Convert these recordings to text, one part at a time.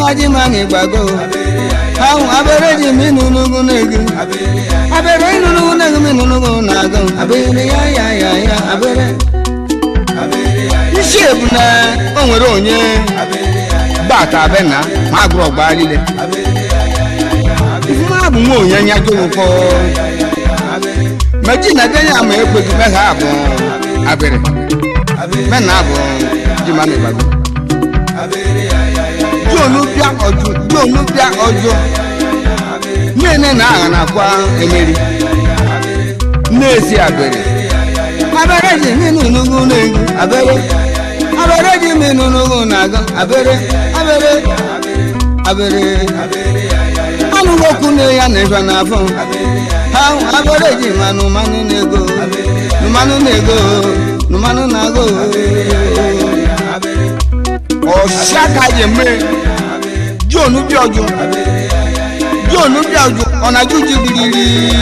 ji ma na ịgbago ahụ abere ji m ịnụ n'ugwu na-ego abere ịnụ n'ugwu na-ego m ịnụ n'ugwu na-agụ abere ya ya ya ya abere isi ebu na o nwere onye bata abe na ma agụrụ ọgba niile ifuma bụ nwa onye anya jụrụkọ meji na bịa ya ma ekweghị megha abụ abịrị me na abụ ji ma n'ịgbago jonu bịa ọjụ jonu bịa ọjụ nne na agha na-akwa emeri na-esi abịrị abere ji minu n'ugwu na-egwu abere abere ji minu n'ugwu na-aga abere abere abere anụghị okwu na ya na-efe n'afọ ha abere ji manụ manụ na-ego mmanụ na-ego mmanụ na-agụ ọsịa ka ji eme john bịọjụ john bịọjụ ọ na-ajụ ji biriri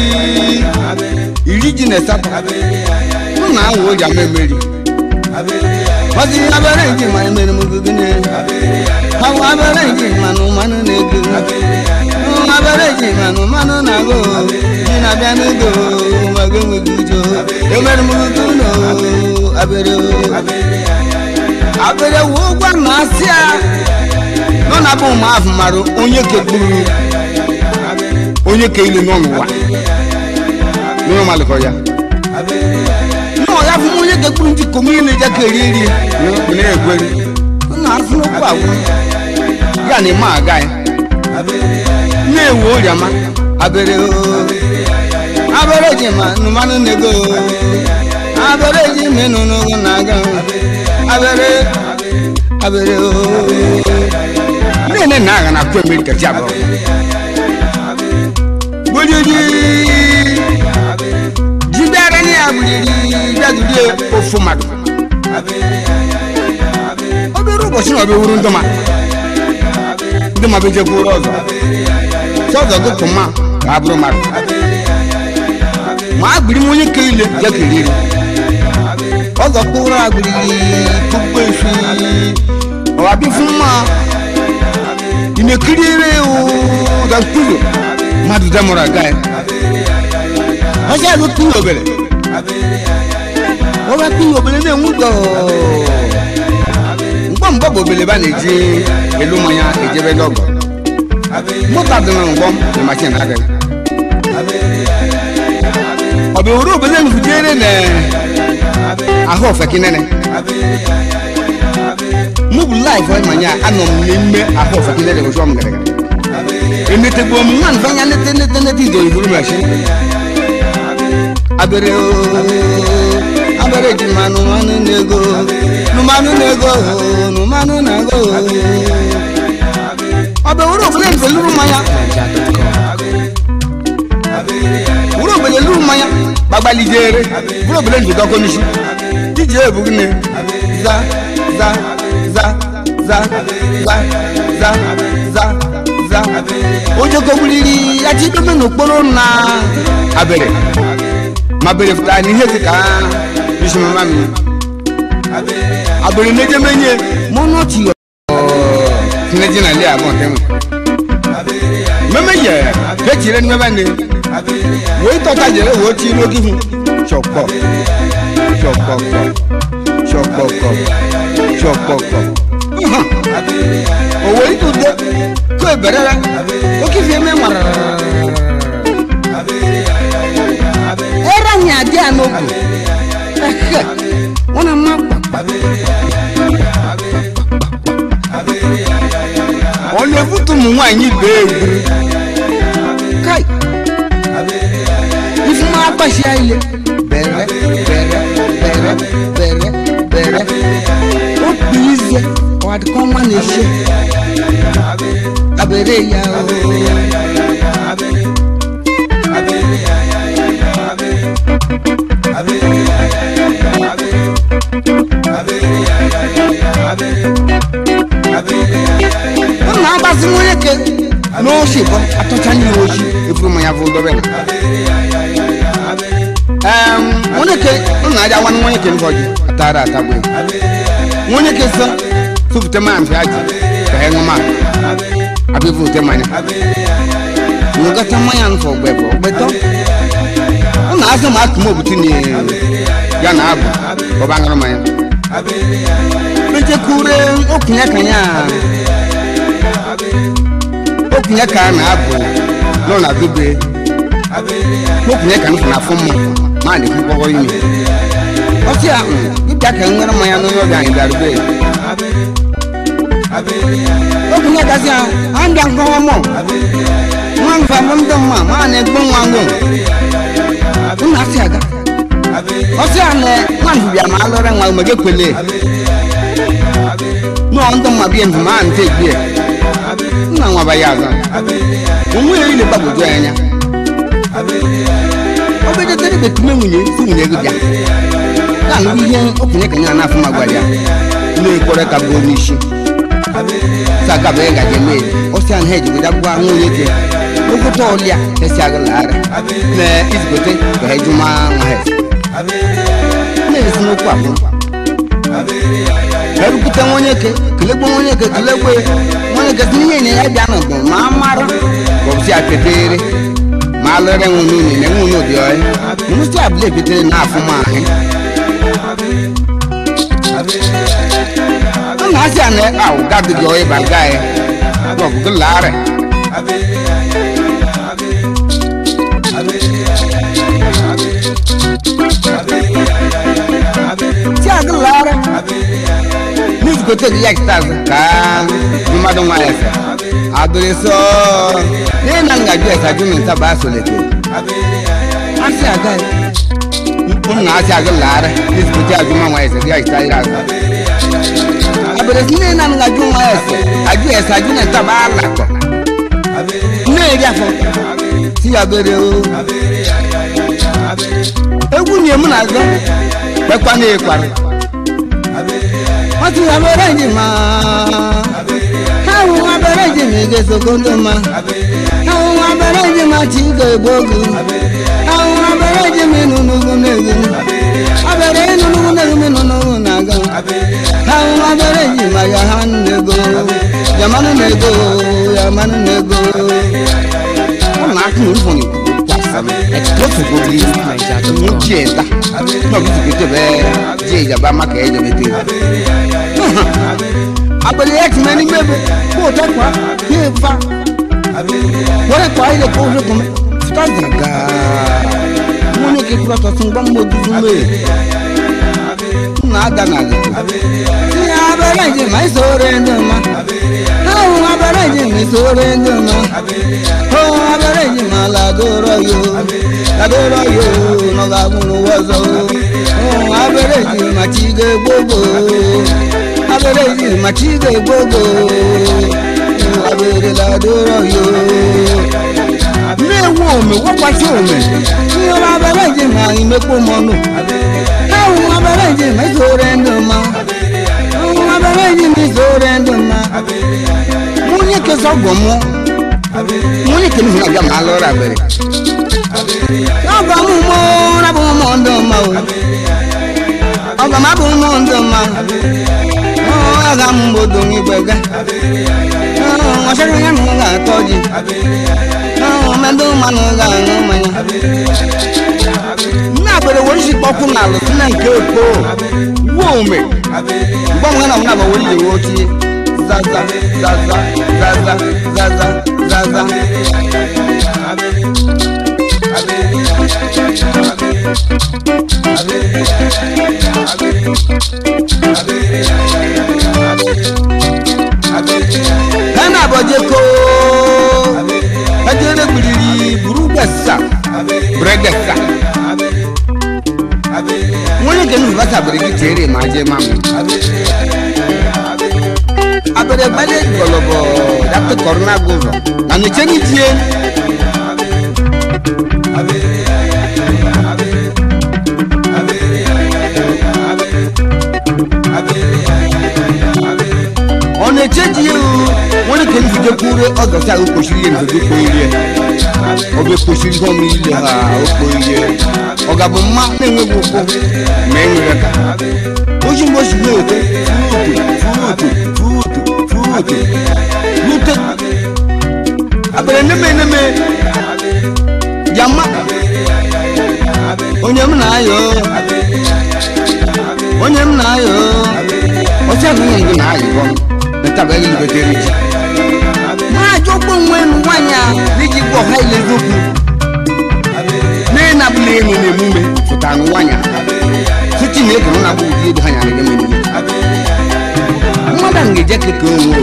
iri ji na asatọ nna ahụ o ji ama emeri ọdị abere ji ma emere m gịnị ahụ abere ji manụ manụ na-ego abere ji manụ manụ na-agụ ji na-abịa n'ego ma gị enweghị ujo emere m gị ụlọ abere abere wu ụgwọ na asị a nọ na bụ ụmụ afọ mara onye kegburu onye ke ilu nọ n'ụwa n'ụlọ malịkọ ya nọ ya fún onye kegburu ndị kom ile ja ka eri eri na egweri na afọ n'okwu agwụ ya na ime aga ya na-ewu oriama abere abere ji ma nụmanụ na-ego abere ji menụ n'ogo na-aga abere abere nne na agha na-akụ emeri kacha abụọ gbojiji ji bịara na ya gbiriri bịadurie ofu mmadụ obere ụbọchị na ọbịa wuru ndụma ndị ma bejekwuru ọzọ si ọzọ gụpụ mma ka a bụrụ mmadụ ma agbiri m onye ke ile ya keriri ọzọ kpụrụ agbiri kpukpe efi ọwabịa fún mma ị na-ekiri ere ụda mkpụrụ mmadụ demụrụ aga ya ọsị alụ kpụrụ obere ọba kpụrụ obere na-enwu ụzọ mgbe mgbe bụ obere ba na-eji elu mmanya ejebe n'ọgọ moto dị na ngwọm na machin agaghị ọ bụ were obere nfujere na ahụ ofeki nene mụ bụ laif manya anọ m n'ime ahụ ofeki nene ụzọ m gara gara emetegbuo m nwa nfanya nete nete nete ido iburu machi abere abere ji mmanụ mmanụ na-ego nụmanụ na-ego nụmanụ na-ego ọ bụ were obere nfeluru mmanya wúrò gbèlè lù mmanya gbagbalijere wúrò gbèlè njidọ kọnisi dije ebu gịnị za za za za za za za za oje kogbuliri ati dobe n'okporo na abere ma bere fụta n'ihe dị ka isi mama mi abere n'eje menye mụ n'otu yọ tineji na lia abụọ nke nwe meme yẹ kechire ni meme ni wòye tọ́ta jẹ̀rẹ̀ wò ó ti lókì fún ṣọ̀pọ̀ ṣọ̀pọ̀pọ̀ ṣọ̀pọ̀pọ̀ ṣọ̀pọ̀pọ̀ òwò yìí tó dé kó ìbẹ̀rẹ̀ rẹ ó kì í fi ẹmẹ mọ̀rọ̀ ẹ̀rọ ní adé ànókù wọn nà má pàpà ọ̀nà èbútù mú nwaanyị bẹ́ẹ̀ wuru káì ifuma akpasi ayile bẹrẹ bẹrẹ bẹrẹ bẹrẹ bẹrẹ o kpilizie ọwadi kọ nwa na-ese abere ya o. ọ na-agbasi nwunye ke n'osi bọ atọcha nye osi efuru mmanya fụ dọbẹ na. Em, nwunye ke nna aja nwanne nwunye ke mbọji atara atagbu nwunye ke sọ tụpụta maa mfe aji ka ha ṅụ maa abịa ote mmanya nwegata mmanya nfọ ọgbẹfọ ọgbẹtọ ọ na-azụ ma akụm obutu na ya na abụ ọba ṅụrụ mmanya mechekure okunye ka ya okunye ka a na-abụ nọ na dube okunye ka nfụ na afọ mmụ ma na ekwukpọrọ ime ọsị a dịbịa ka nwere mmanya n'onye ọbịa anyị bịara be okunye gazi a abịa nkọwa mọ nwa mfa bụ ndị mma ma na-egbu nwa ngụ nna asị aga ọsị a na nwa ndụbịa ma alụrụ nwa omege kwele nọọ ndị mma bie ndụ ma nte gbie nna nwa ba ya azọ onwe ya ile gbagwoju anya obejetere betume nwunye si nwunye gị bịa ya nụ ihe okenye ka ya na-afụ ma gwara ya na-ekwere ka bụ onye isi saka bɛɛ ka jɛ mɛ o si an hɛji guda gba ŋun ye jɛ o ko tɔ lia ɛ si aga laara mɛ isgote ka hɛ juma ŋa hɛ ne ye sunu kpa kun ɛbi kuta ŋun ye ke kile gbɔ ŋun ye ke kile gbɔ ye ŋun ye ke sini ye ɲɛ ya ja na gbɔ maa mara o bi si a tɛ teere maa lɔrɛ ŋun nu ni ne ŋun n'o di yɔ ye ŋun si a bile fitere n'a fɔ maa hɛ na asi ane aw gadi jɔ ye balga ye bɔn bugu laare si agi laare ni ko te yak taz ka numa dɔn wa yɛsɛ adore sɔ ne na nga ju ɛsa ju min ta ba so le te asi aga ye n na asi agi laare ni ko te aju ma wa yɛsɛ yak ta yira sa abere si nne na nga ju nwa ese aju ese aju na ntaba alakọ nne eri afọ si ya bere o egwu nye mụ na-azọ kpekwa na ịkwara ọtụ ya bere ji ma ha hụ nwa bere ji ma ị ga-esoko ndị mma ha hụ nwa bere ji ma chi ga-egbu ogu ha hụ nwa bere ji ma ịnụ n'ugwu na-egu abere ịnụ n'ugwu na-egu ma ịnụ n'ugwu na-aga ha hụ nwa bere ji ma ya ha na-ego yamanụ na-ego yamanụ na-ego ụmụ aka na ụfọdụ explosive obi mu jie ta na obi tukete bɛ jie ìjàmbá maka ɛ jɛbɛ te abali yɛ tuma ni mɛbɛ k'o tɛ kɔ k'e fa wɔrɛ kɔ ayi le k'o le kɔmɛ fita gaga mun ye k'i kura tɔ sun gbɔn mo dusu mɛ na da na le ti abɛrɛ ji ma isore ndo ma awo abɛrɛ ji ma isore ndo ma o abɛrɛ ji ma ladoro yo ladoro yo nɔga munu wɔzɔ o abɛrɛ ji ma tige gbogbo abɛrɛ ji ma tige gbogbo abɛrɛ ladoro yo ne wo ome wɔkwasi ome nyɔrɔ abɛrɛ ji ma imekpo mɔnu awo abɛrɛ ji ma isore ndo ma awo abɛrɛ ji ma isore ndo ma mun ye kɛ sɔgbɔn mu mun ye kɛnɛ fana gama lɔra bɛrɛ ọgọ mu mo rabu mo ndo ma o ọgọ ma bu mo ndo ma ọ aga m bodo mi gbẹgẹ ọsẹrẹ ya nu ga tọji mẹdọ mmanụ ga aṅụ mmanya nne abere were isi kpọkụ na alụ si na nke eko wuo ome mgbe ọmụ na mna were ile wo tie zaza zaza zaza zaza zaza Ghana abọje ko ejere gbiriri buru gbesa bure gbesa nwonye nke nnukwu bata abere gị tere ma je ma mụ abere gbale gbọlọbọ dapụ kọrọna gụzọ na neche n'itie ọ na-echeji ya nwere ka nzuje kwure ọgọsi ahụ kpochiri ihe nzuje kpoirie ọ bụ ekpochiri ihe ọmụ ile ha okpoirie ọ ga-abụ mma na-enweghị ụkwụ ma e nwere ka oji mgbe osi na-ete furutu furutu furutu furutu rute eneme eneme jama onye m na-ayọ onye m na-ayọ ọsị agụghị ngụ na-ayọ ntabe gị ngotere ji na-ajọgbo onwe m nwaanyị a n'iji gwa ọha ile eziokwu na-enabụla enwe n'emume pụtara na nwaanyị si chineke na na-abụ ụdị ebe ha nyara gị mere mmadụ a ga-eje keke onwe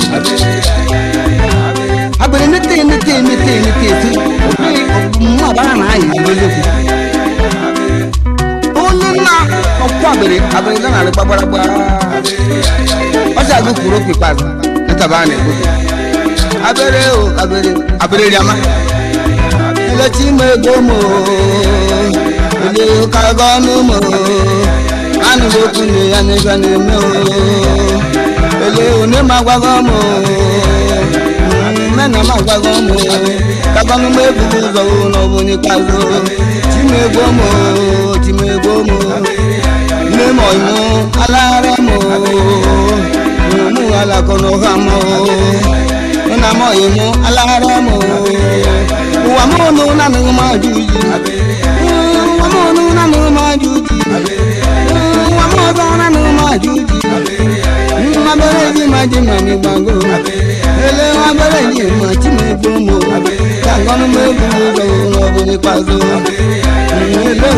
agbere nete nete nete nete eti mma agbara na ayị ezigbo eziokwu onye nna ọkwụ agbere agbere ga narị gbagbaragba ọsị agụ kwuru okwu ikpeazụ ntaba a na-ekwu abere o abere abere riama elechi ime ego mo ele kago ọnụ mo anụrụ okwu nne ya n'ebe na-eme o ele one ma agwago mo mena ma agwago mo kagonụ m ebughị ụzọ n'ọbụ onye ikpeazụ timegbo mo timegbo mo nne m ọyịmụ alaghara mo mụ alakọ n'ụha mo nna m ọyịmụ alaghara mo ụwa m ọnụ nanụghị m ajụ ji ụwa m ọnụ nanụghị m ajụ ji ụwa m ọzọ nanụghị m ajụ ji nwa bere ji ma ji ma mi gbago ele nwa bere ji ma chi ma egbo mo ka ngọnụ m egbu ụzọ n'ọbụ n'ikpeazụ ele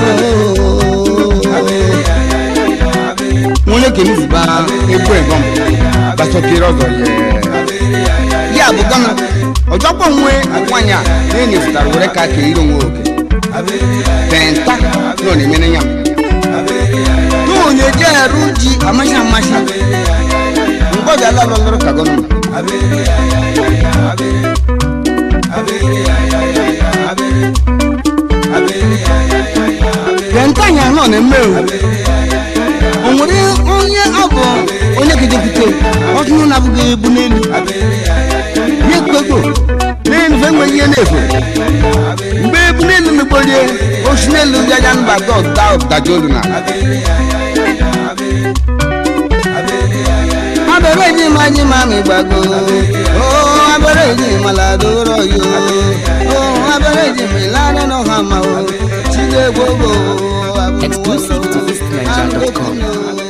nwonye kene ziba egbo egom gbasọkere ọzọ ye ya bụ gana ọjọkpọ nwe nwanyị a na-enyefụtara were ka ka iri onwe oke tenta nọ na-emere ya tu onye je eru ji amaghị amaghị ngọzi ala lọlọrọ ka gọnụ tenta anya nọ na-eme o nwere onye ọ bụ onye gidepụta ọtụnụ na-abụghị ebu n'elu n'ekpego n'elu fe enweghị ihe na-efu mgbe ebu n'elu mekporie osi n'elu ndị anya mba dọta ọdaja olu na abẹ́rẹ́ yìí máa yí máa mi gbàgbó ó abẹ́rẹ́ yìí máa làdúró yó ó abẹ́rẹ́ yìí mi lánàá náà hàn máa ó ṣílẹ̀ gbogbo. Exclusive to eastniger.com.